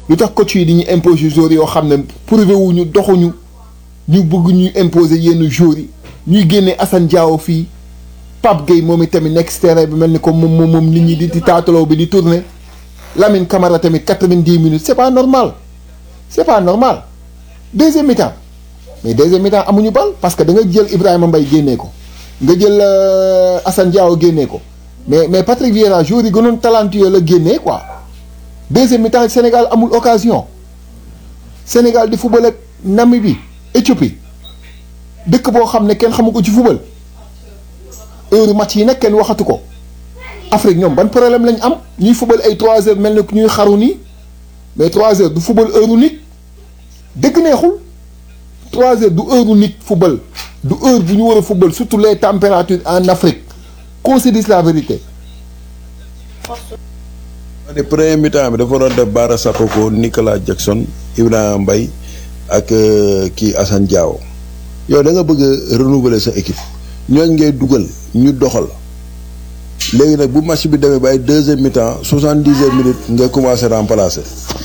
lu tax coach yi di ñu imposer joueurs yoo xam ne prouvé wuñu doxuñu ñu bëgg ñuy imposer yenn joueurs yi ñuy génne Assane Diao fii Pape Gueye moom itamit nekk si terrain bi mel ni comme moom moom nit ñi di di taataloo bi di tourner Lamine Camara tamit quatre-vingt-dix minutes c'est pas normal c'est pas normal deuxième mi-temps mais deuxième mi-temps amuñu bal parce que da nga jël Ibrahima Mbaye génnee ko nga jël Assane Diao génnee ko mais mais Patrick Vieira joueur yi gënoon talentueux la génnee quoi deuxième mi-temps Sénégal amul occasion Sénégal di football ak Namibie Éthiopie dëkk boo xam ne kenn xamu ko ci football heure match yi nag kenn waxatu ko Afrique ñoom ban problème lañ am ñuy football ay 3 heures mel ni ñuy xaru nii mais 3 heures du football heure nit dëgg neexul 3 heures du heure nit football du heure bu ñu war a football surtout les températures en Afrique qu'on se dise la vérité. ne premier mi-temps bi dafa waroon def Bara Sakoko Nicolas Jackson Ibrahima Mbaye ak kii Assane Diao yow da nga bëgg a renouveler sa équipe ñooñ ngay dugal ñu doxal léegi nag bu match bi demee ba ay deuxième mi-temps soixante-dixième minute nga commencé remplacer.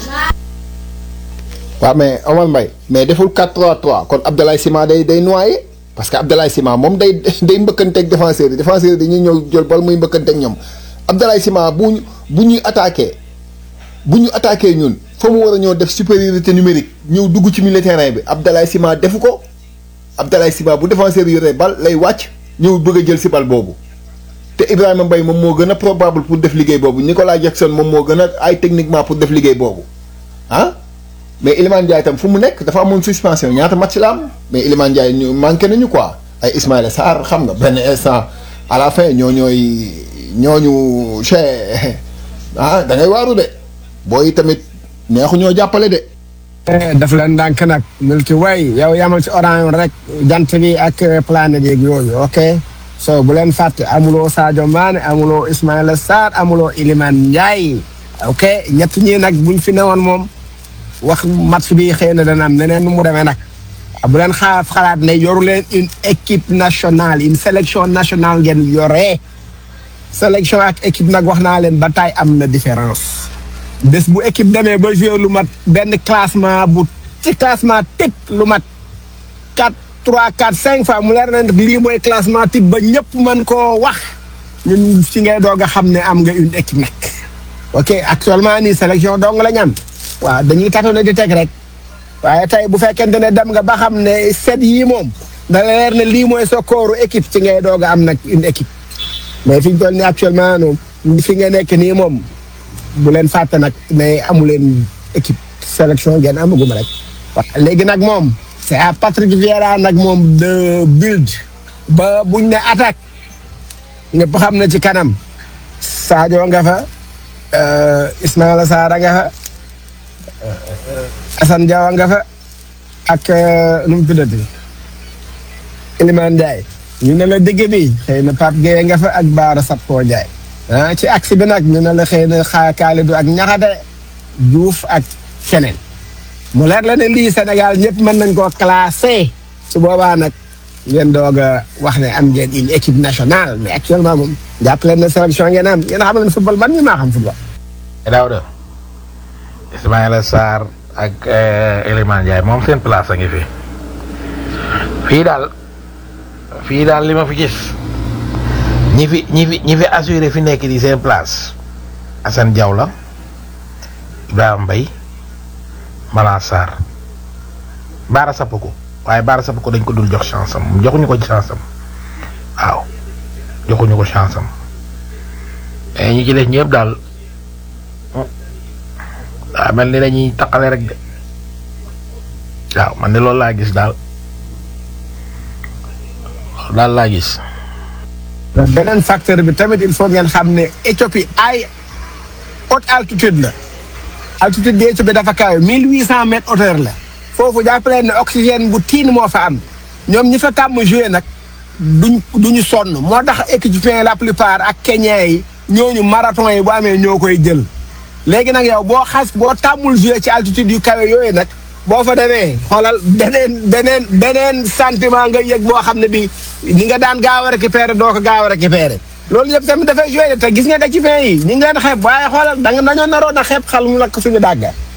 waaw mais Omar Mbaye mais deful 4-3-3 kon Abdoulaye Sima day day noyé parce que Abdoulaye Sima moom day day mbëkkanteeg défenseurs yi défenseurs yi dañuy ñëw jël bal muy mbëkkanteeg ñoom Abdoulaye Sima bu ñu bu ñuy attaqué bu ñu attaqué ñun fa mu war a ñëw def supériorité numérique ñëw dugg ci milieu terrain bi Abdoulaye Sima defu ko Abdoulaye Sima bu défenseur yi yoree bal lay wàcc ñëw bëgg a jël si bal boobu te Ibrahima Mbaye moom moo gën a probable pour def liggéey boobu Nicolas Jackson moom moo gën a ay techniquement pour def liggéey boobu ah mais Iliman Ndiaye tam fu mu nekk dafa amoon suspension ñaata match la am mais Iliman Ndiaye ñu manqué nañu quoi ay Ismaïla Sarr xam nga benn instant à la fin ñoo ñooy ñooñu che ah da ngay waaru de booy tamit neexu ñoo jàppale de. daf leen ndànk nag multi way yow yamal ci orange rek jant bi ak planète yeeg yooyu ok so bu leen fàtte amuloo Sadio Mané amuloo Ismaïla Sarr amuloo Iliman Ndiaye ok ñett ñi nag buñ fi newoon moom. wax match bi xëy na dana am neneen nu mu demee nag bu leen xaar xalaat ne yoru leen une équipe nationale une sélection nationale ngeen yoree sélection ak équipe nag wax naa leen ba taay am na différence bés bu équipe demee ba jouer lu mat benn classement bu ci classement type lu mat quatre trois quatre cinq fois mu leer na lii mooy classement type ba ñëpp mën koo wax ñun ci ngay doog a xam ne am nga une équipe nag ok actuellement nii sélection dong la ñu am waaw dañuy tatoon di teg rek waaye tey bu fekkente ne dem nga ba xam ne set yii moom da leer ne lii mooy sa kooru équipe ci ngay doog a am nag une équipe mais fi ñu toll nii actuellement noonu fi nga nekk nii moom bu leen fàtte nag ne amu leen équipe sélection ngeen amagum rek. waaw léegi nag moom c'est à Patrick Vieira nag moom de build ba buñ ne attaque ñëpp xam na ci kanam Sadio nga fa Ismaïla Sarr nga fa. Assane Diawa nga fa ak nu mu tuddati Iliman Ndiaye ñu ne la digg bi xëy na Pape Gueye nga fa ak Baara Sappo Ndiaye ah ci axe bi nag ñu ne la xëy na xaa Kalidou ak Ñaxate Diouf ak keneen mu leer la ne lii Sénégal ñëpp mën nañ koo classé su boobaa nag ngeen doog a wax ne am ngeen une équipe nationale mais actuellement moom jàpp leen ne sélection ngeen am ngeen xam ne football man mi maa xam football. Daouda Ismaïla Sarr ak Iliman Ndiaye moom seen place a ngi fi fii daal fii daal li ma fi gis ñi fi ñi fi ñi fi assuré fi nekk di seen place Assane Diaw la Ibrahima Mbaye Malang Sarr Baara Sapoko waaye Baara Sapoko dañ ko dul jox chance am joxuñu ko chance am waaw joxuñu ko chance am mais ñi ci des ñëpp daal. waaw mel ni dañuy taqale rek de waaw man de loolu laa gis daal loolu daal laa gis. beneen facteur bi tamit il faut ngeen xam ne Éthiopie ay haute altitude la altitude bi Éthiopie dafa kawe mille huit cent mètres hauteur la foofu jàppaleen ne oxygène bu tiin moo fa am ñoom ñi fa tàmm joué nag duñ duñu sonn moo tax équipements la plupart ak Kenyans yi ñooñu marathon yi bu amee ñoo koy jël. léegi nag yow boo xas boo tàmmul joué ci altitude yu kawe yooyu nag boo fa demee xoolal beneen beneen beneen sentiment nga yëg boo xam ne bi ni nga daan gaaw a récupérer doo ko gaaw a récupérer loolu yëpp tamit dafay joué te gis nga équipements yi ñu ngi leen xeeb waaye xoolal da nga dañoo naroon a xeeb xal mu lakk suñu dàgga